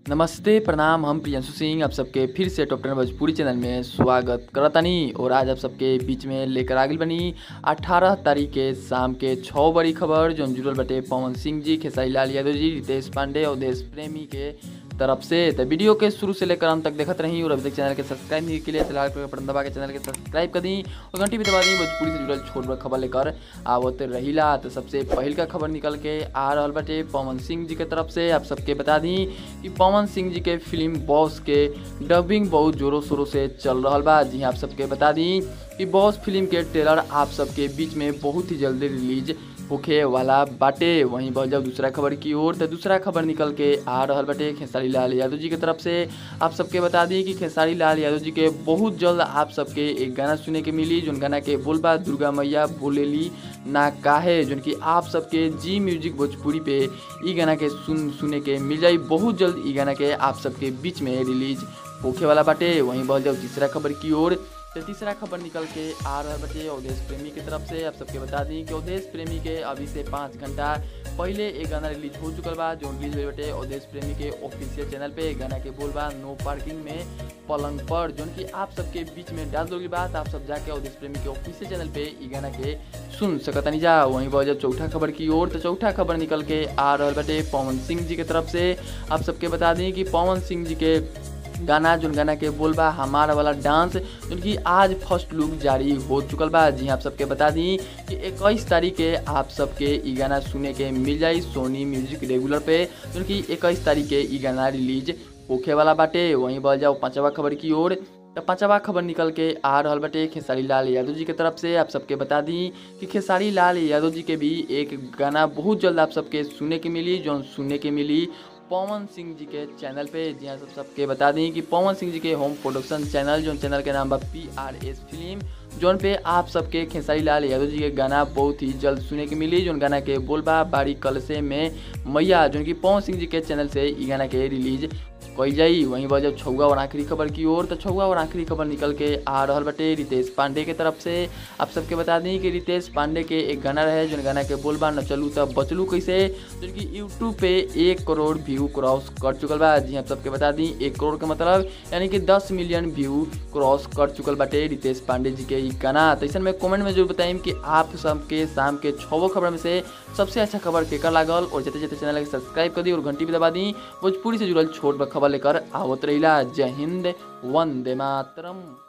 नमस्ते प्रणाम हम प्रियंशु सिंह आप सबके फिर से टॉप टेन भोजपुरी चैनल में स्वागत करतानी और आज आप सबके बीच में लेकर आगिल बनी 18 तारीख के शाम के छः बड़ी खबर जो जुड़ल बटे पवन सिंह जी खेसारी लाल यादव जी रितेश पांडे और देश प्रेमी के तरफ से तो वीडियो के शुरू से लेकर अंत तक देखत रही और अभी तक चैनल के सब्सक्राइब नहीं के लिए तो लाल कलर बटन दबा के चैनल के सब्सक्राइब कर दी और घंटी भी दबा दी भोजपुरी से जुड़ल छोट बड़ खबर लेकर आवत रहीला तो सबसे पहल का खबर निकल के आ रहा बटे पवन सिंह जी के तरफ से आप सबके बता दी कि पवन सिंह जी के फिल्म बॉस के डबिंग बहुत जोरों शोरों से चल रहा बा जी हाँ, आप सबके बता दी कि बॉस फिल्म के ट्रेलर आप सबके बीच में बहुत ही जल्दी रिलीज होखे वाला बाटे वहीं बढ़ जाओ दूसरा खबर की ओर तो दूसरा खबर निकल के आ रहा बटे खेसारी लाल यादव जी की तरफ से आप सबके बता दी कि खेसारी लाल यादव जी के बहुत जल्द आप सबके एक गाना सुने के मिली जोन गाना के बोलबा दुर्गा मैया बोलेली ना काहे जोन कि आप सबके जी म्यूजिक भोजपुरी पे ई गाना के सुन सुने के मिल जाई बहुत जल्द ई गाना के आप सबके बीच में रिलीज होखे वाला बाटे वहीं बढ़ जाओ तीसरा खबर की ओर तो तीसरा खबर निकल के आ रहा बटे अवधेश प्रेमी की तरफ से आप सबके बता दी कि अवधेश प्रेमी के अभी से पाँच घंटा पहले एक गाना रिलीज हो चुकल बा जो रिलीज हुए बटे अवधेश प्रेमी के ऑफिशियल चैनल पे गाना के बोल बा नो पार्किंग में पलंग पर जो कि आप सबके बीच में डाल दोगी बात आप सब जाके अवधेश प्रेमी के ऑफिशियल चैनल पे ई गाना के सुन सकतनी जा वहीं वजह चौथा खबर की ओर तो चौथा खबर निकल के आ रहा बटे पवन सिंह जी की तरफ से आप सबके बता दी कि पवन सिंह जी के गाना जोन गाना के बोलबा हमारा वाला डांस जोन कि आज फर्स्ट लुक जारी हो चुकल बा जी आप सबके बता दी कि इक्कीस तारीख के आप सबके ई गाना सुने के मिल जाई सोनी म्यूजिक रेगुलर पे जोन कि इक्कीस तारीख के ई गाना रिलीज होखे वाला बाटे वहीं बढ़ जाओ पाँचवा खबर की ओर तो पाँचवा खबर निकल के आ रहा बटे खेसारी लाल यादव जी की तरफ से आप सबके बता दी कि खेसारी लाल यादव जी के भी एक गाना बहुत जल्द आप सबके सुने के मिली जो सुनने के मिली पवन सिंह जी के चैनल पे जी हाँ सब सबके बता दी कि पवन सिंह जी के होम प्रोडक्शन चैनल जो चैनल के नाम बा पी आर एस फिल्म जोन पे आप सबके खेसारी लाल यादव जी के गाना बहुत ही जल्द सुने के मिली जोन गाना के बोलबा बाड़ी कलसे में मैया जोन की पवन सिंह जी के चैनल से ई गाना के रिलीज कई जाई वहीं वजह छौगा और आखिरी खबर की ओर तो छौगा और आखिरी खबर निकल के आ रहा बटे रितेश पांडे के तरफ से आप सबके बता दी कि रितेश पांडे के एक गाना रहे जो गाना के बोलबा न चलू तब बचलू कैसे जो कि यूट्यूब पे एक करोड़ व्यू क्रॉस कर चुकल बा जी आप सबके बता दी एक करोड़ का मतलब यानी कि दस मिलियन व्यू क्रॉस कर चुकल बाटे रितेश पांडे जी के ई गाना तो ऐसा में कमेंट में जरूर बताइम कि आप सबके शाम के छवो खबर में से सबसे अच्छा खबर केकर लागल और जते जते चैनल के सब्सक्राइब कर दी और घंटी भी दबा दी भोजपुरी से जुड़ल छोट खबर लेकर आवत रहिला जय हिंद वंदे मातरम